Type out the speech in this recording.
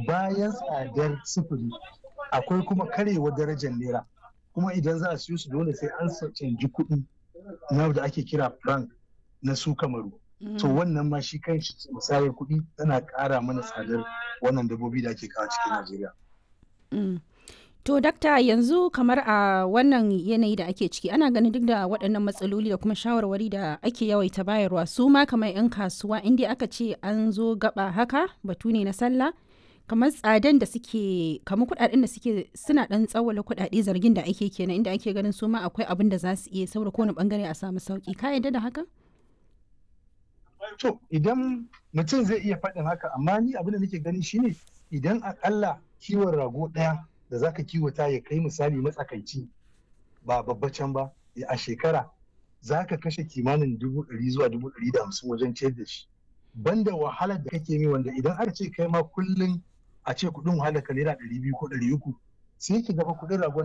bayan tsadar sufuri akwai kuma karewar darajar naira kuma idan za a siyo su dole sai an canji kuɗi na da ake kira franc na su kamaru to wannan ma shi kan shi musayar kuɗi tana ƙara mana tsadar wannan dabbobi da ake kawo cikin najeriya To dakta yanzu kamar a wannan yanayi da ake ciki ana ganin duk da waɗannan matsaloli da kuma shawarwari da ake yawaita bayarwa su ma kamar 'yan kasuwa inda aka ce an zo gaba haka batu ne na sallah kamar tsadan da suke kamar kuɗaɗen da suke suna ɗan tsawala kuɗaɗe zargin da ake kenan inda ake ganin su ma akwai abin da za su iya saboda kowane bangare a samu sauki ka yarda da haka? To idan mutum zai iya faɗin haka amma ni abin da nake gani shine idan akalla kiwon rago ɗaya da zaka kiwata ya kai misali matsakaici ba babbacin ba a shekara zaka kashe kimanin dubu ɗari zuwa dubu ɗari da hamsin wajen ciyar da shi banda wahalar da kake mi wanda idan aka ce kai ma kullum a ce kuɗin wahalar ka naira ɗari biyu ko ɗari uku sai ki gaba kuɗin ragon